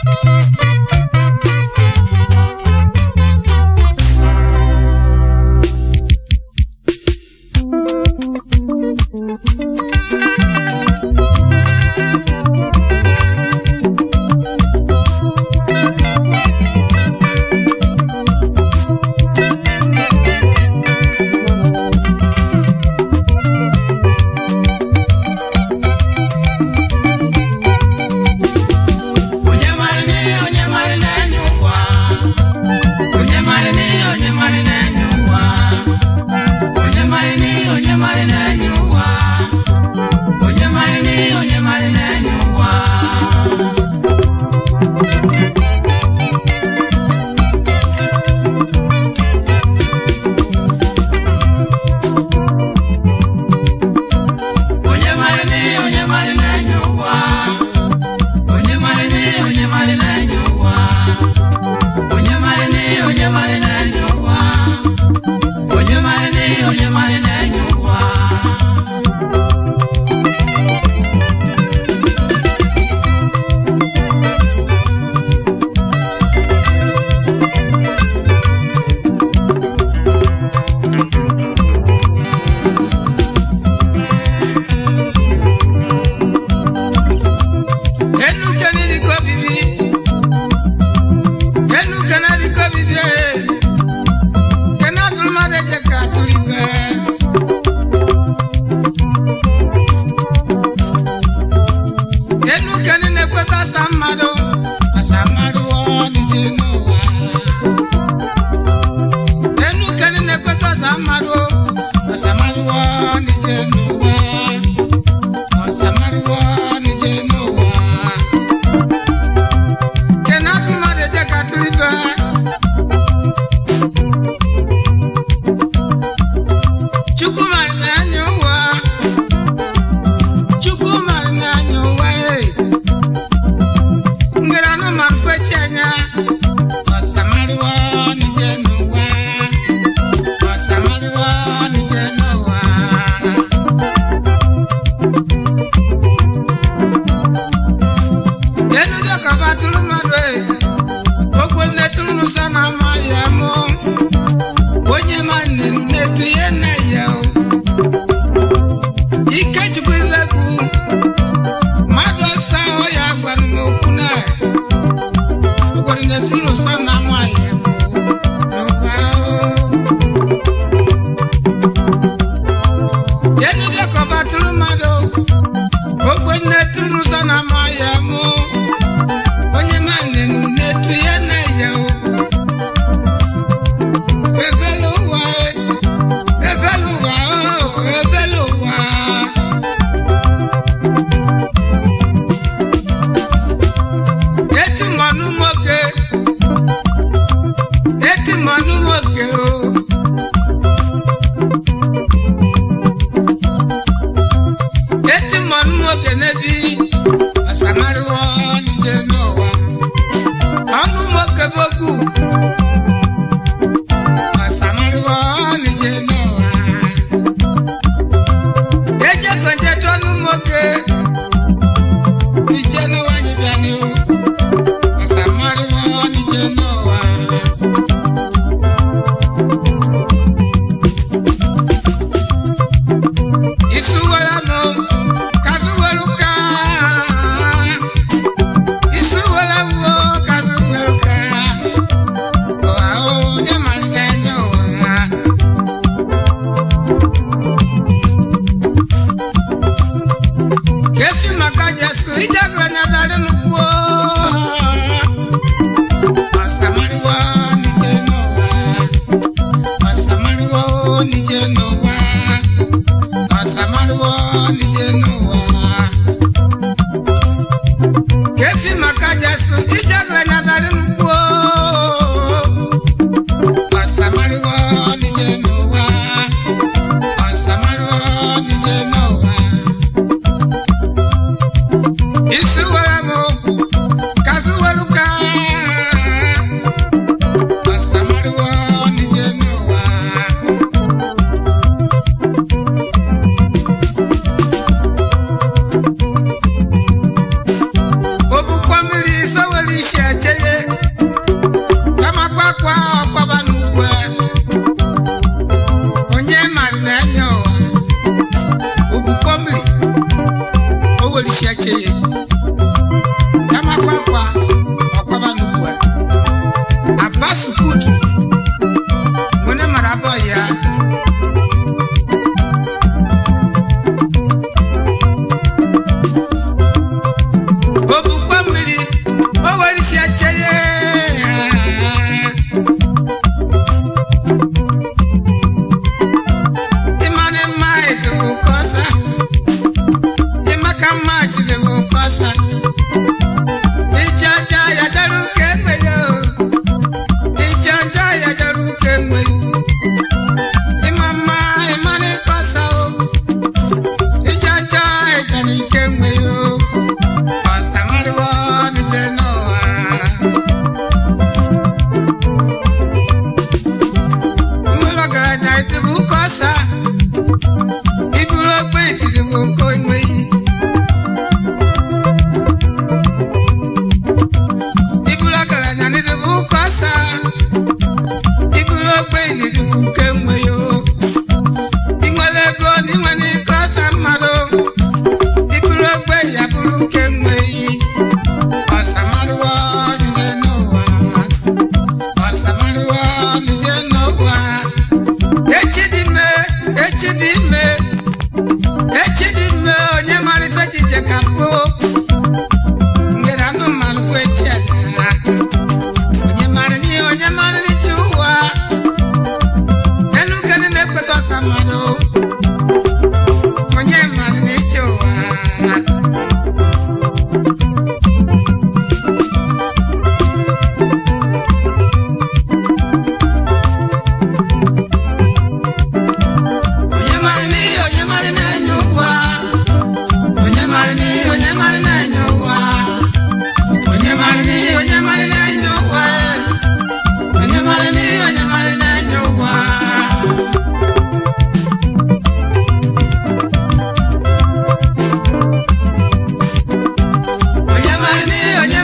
onye mara n'ihe onye mara na-enye ụwa onye mara n'ihe onye mara na-enye ụwa onye mara n'ihe onye mara na-enye ụwa onye mara n'ihe onye mara na-enye ụwa onye mara n'ihe onye mara na-enye ụwa onye mara n'ihe onye mara na-enye ụwa onye mara n'ihe onye mara na-enye ụwa onye mara n'ihe onye mara na-enye ụwa enu kenili ko bibi enu kenali ko bibi kena tulma de je ka tuli be enu keni ne kweta samado asamado ni jenu wa enu keni ne kweta samado asamado ni jenu wa asamado ni jenu wa kena tuma de je ka tuli be chukwumari na anya ụwa chukwumari na anya ụwa e ngara anụmanụ fechi anya ọsamariwa nije n'ụwa ọsamariwa nije n'ụwa enu dị ka batụrụ mmadụ e okwe nne tụrụ n'ụsa na ama ya mụ onye ma nne na-etu ihe nne ya o ikechukwu izekwu mmadụ ọsa ọya gwara m okwu na okwere na-esi n'ụsa na ama ya mụ n'ụwa o enu dị ka batụrụ mmadụ okwe nne tụrụ n'ụsa na ama ya mụ onye ma nne na-etu ihe nne ya o ebele ụwa e, ebele ụwa o ebele ụwa eti mmanụ nwoke eti mmanụ nwoke o eti mmanụ nwoke n'ebi ọsamariwo nije n'ụwa ọnụ nwoke bụ okwu ọsamariwo nije n'ụwa eje konje tọnụ nwoke nije n'ụwa nyibịa n'ihu ọsamariwo nije n'ụwa isuwara mụ kasuweru ka isuwara mụ kasuweru ka ụwa onye malite anya ụwa kefi maka jesu ijagara na dari nukwu ọsamariwo nije n'ụwa ọsamariwo nije n'ụwa ọsamariwo nije n'ụwa kefi maka jesu ijagara na dari nukwu ọsamariwo nije n'ụwa ọsamariwo nije n'ụwa isuwere mụ kasuweruka ọsamariwo nije n'ụwa obukwa mmiri sowere ishe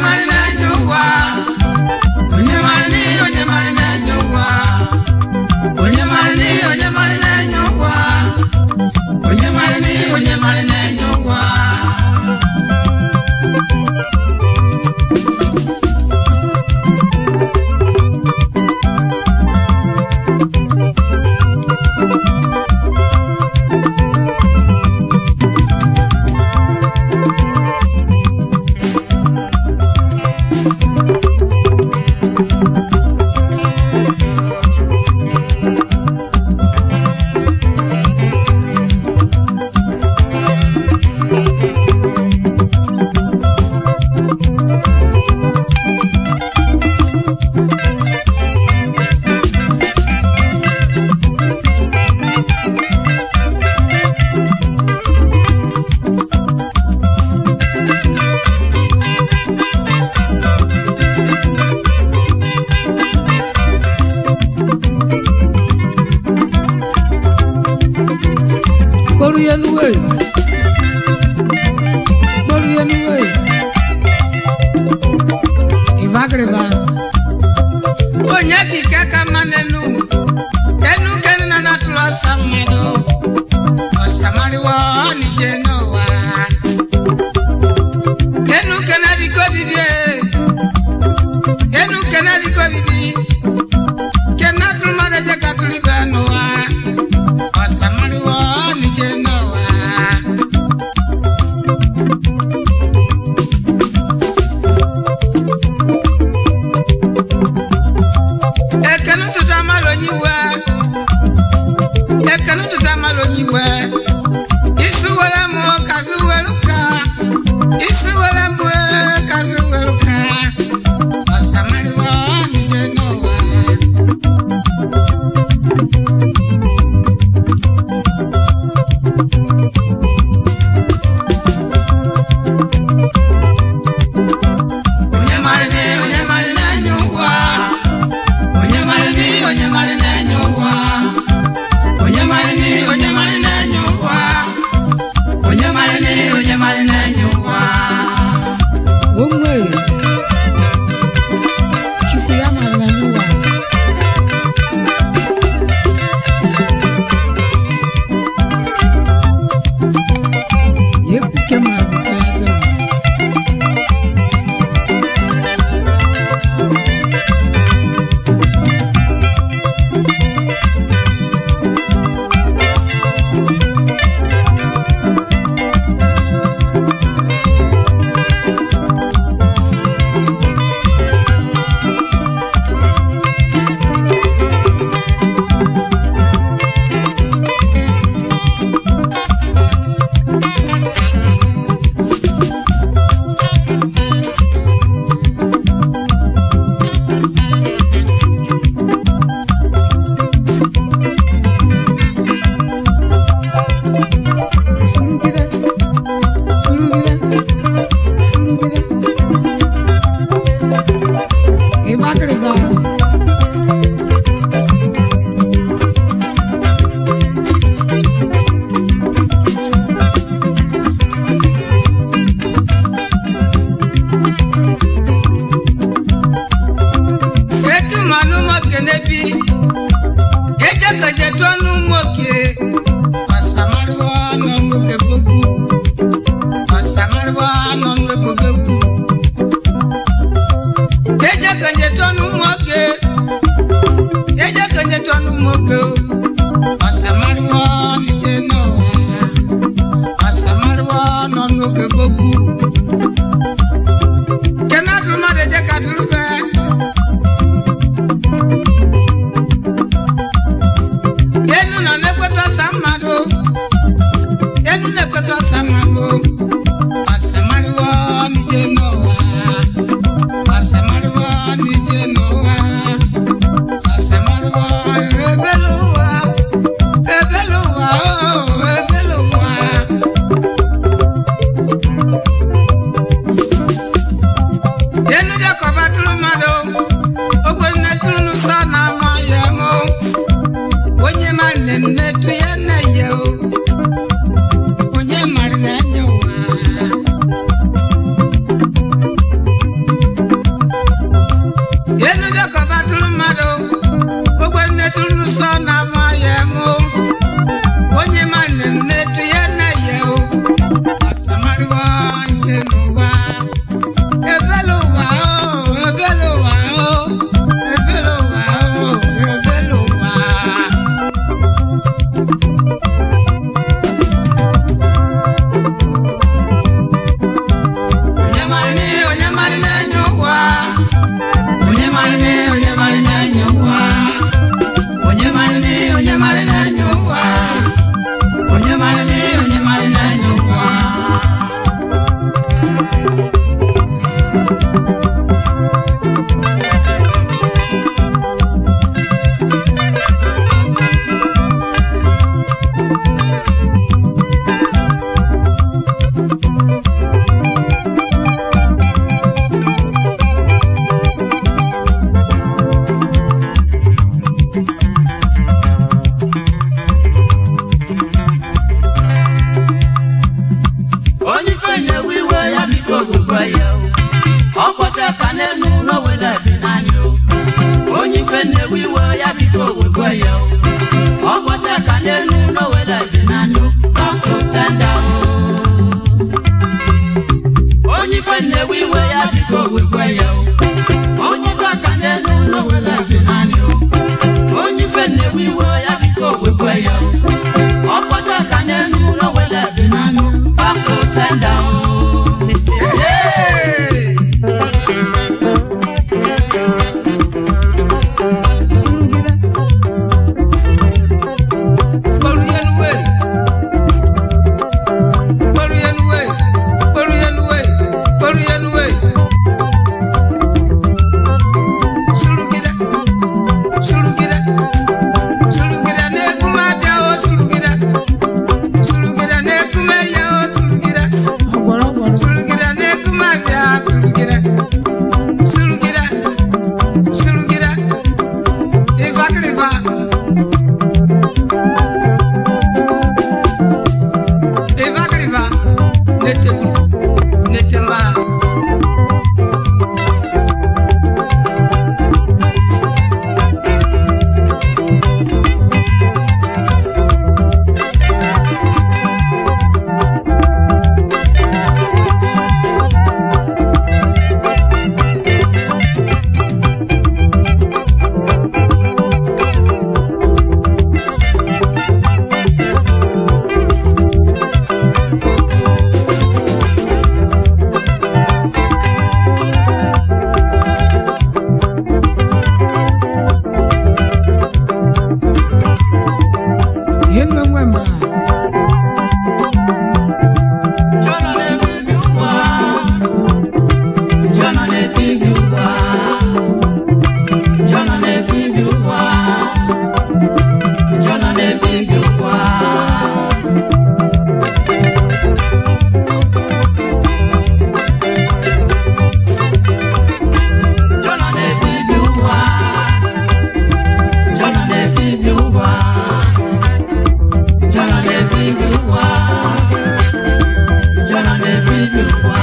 mara na-enye ụwa onye mara n'ihe onye mara na-enye ụwa onye mara n'ihe onye mara na-enye ụwa onye mara n'ihe onye mara na-enye ụwa Gbóríyẹnuwé. Gbóríyẹnuwé. Ìvágìrìbà. onye ka ike ka mma n'enu enu kenu na natụrụ ọsọ mmadụ ọsamariwo ọnije n'ụwa enu kena dịka obibi e. enu kena dịka obibi kena tụrụ mmadụ eje ka tụrụ ibe n'ụwa ọsamariwo ọnije n'ụwa ekene ụtụtụ amalụ onye iwe ekene ụtụtụ amalụ onye iwe isi were mụ kazi were ka isi were mụ kazi were ka ọsamariwa ọnije n'ụwa onye mara ni onye mara na-enye ụwa onye mara ni onye mara na-enye ụwa onye mara ni onye mara na-enye ụwa onye mara ni onye mara na-enye ụwa Onwe. Chukwu ya mara na n'ụwa. Ya ekwuke mara bụkwa ya dị mma. Surugide. Surugide. Surugide. Ìvágìrìbà. etu manụ nwoke n'ebi ejekeje tụọ nụ nwoke ọsamariwa nọ nwoke bokwu ọsamariwa nọ nwoke bokwu ejekeje tụọ nụ nwoke ejekeje tụọ nụ nwoke ọsamariwa nije n'ụwa ọsamariwa nọ nwoke bokwu kenadụrụ mmadụ eje ka dụrụ bee enu nọ na-ekweta ọsa mmadụ enu na-ekweta ọsa mmadụ ọsamariwo nije n'ụwa ọsamariwo nije n'ụwa ọsamariwo ebele ụwa ebele ụwa oh, ebele ụwa enu dịkọba tụrụ mmadụ ogwe nne tụrụ n'ụsọ na-ama ya mụ onye mara na nnetu ya na ya o onye mara na anya ụwa biko wekwe ya o ọgbọcha ka n'elu n'owele dị n'anyụ ọkụ senda o onye ife nnewe iwe ya biko wekwe ya o onye ife ka n'elu n'owele dị n'anyụ onye ife nnewe iwe ya biko wekwe ya o ọgbọcha ka n'elu n'owele dị n'anyụ ọkụ senda o Hey! ọgbọrọ ọgbọrọ ihe nwe nwe mba Jọnọ na-ebibi ụwa. Jọnọ na-ebibi ụwa. Jọnọ na-ebibi ụwa. Jọnọ na-ebibi ụwa. Jọnọ na-ebibi ụwa. Jọnọ na-ebibi ụwa. Jọnọ na-ebibi ụwa. Jọnọ na-ebibi ụwa.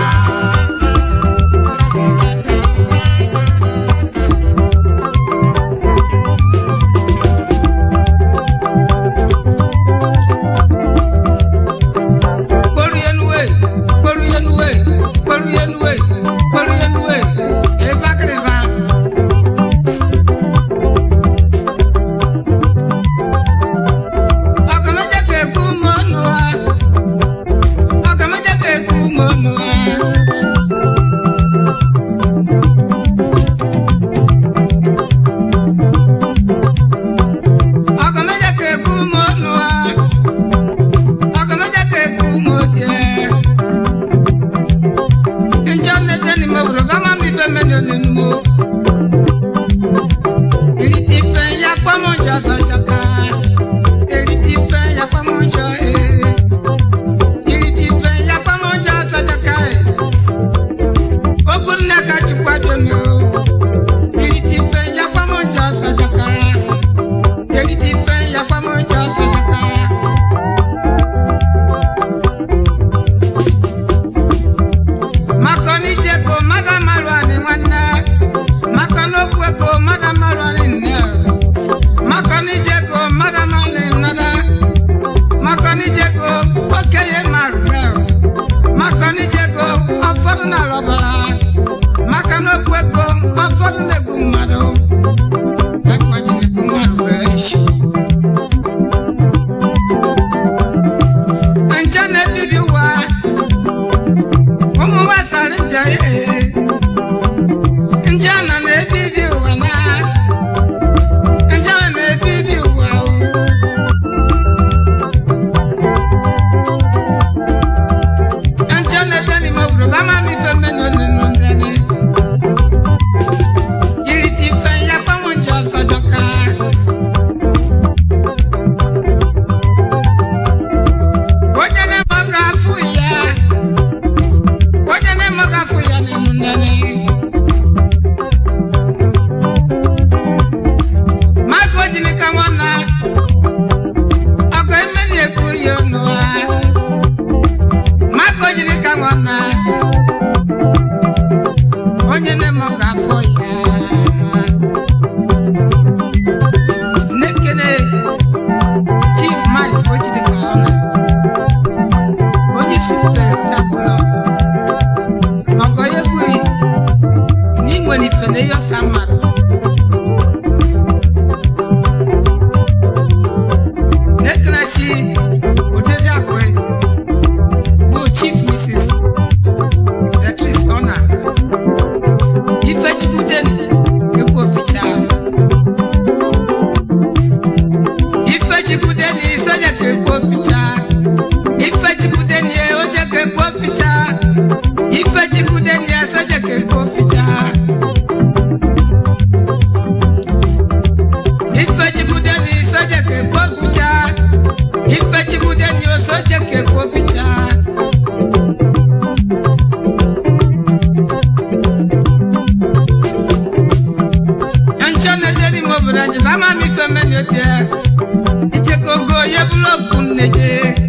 Makoni cheko madam marwani nwanne Makoni okweko madam marwani nne Makoni cheko madam marwani nada Makoni cheko okenye marube Makoni cheko ụfọdụ na-alọbara Maka na okweko ụfọdụ na-egbu mmadụ Ekwachi na-egbu mmadụ were isi Nche na-ebibi ụwa ụmụ gbasara nje ee nje nọ na-ebibi ụwa na nje nọ na-ebibi ụwa o nje na-ete n'ime obodo bama m ife mmenụ nínú ndani yiri ti fe ya kpọmụ nje ọsọ jọka onye na-eme ọka afụ ya onye na-eme ọka afụ ya n'ịmụ ndani maka ojini ka nwana ọkụ eme na-ekwu ya ọnụ ha maka ojini ka nwana onye na-eme ọka afọ ya nwere ife na eyo sa mmadụ na-ekerechi odezi akwe bụ chief mrs beatrice ona ifechukwudeni ekwoficha ifechukwudeni soje ka ekwoficha ifechukwudeni oje ka ekwoficha ifechukwudeni soje ka ekwoficha ifechukwudeni soje ka ekwoficha ifechukwudeni osoje ka ekwoficha yancho na deli mo bra je ba ma mi fe me ni o tie ije kogo ye bloku neje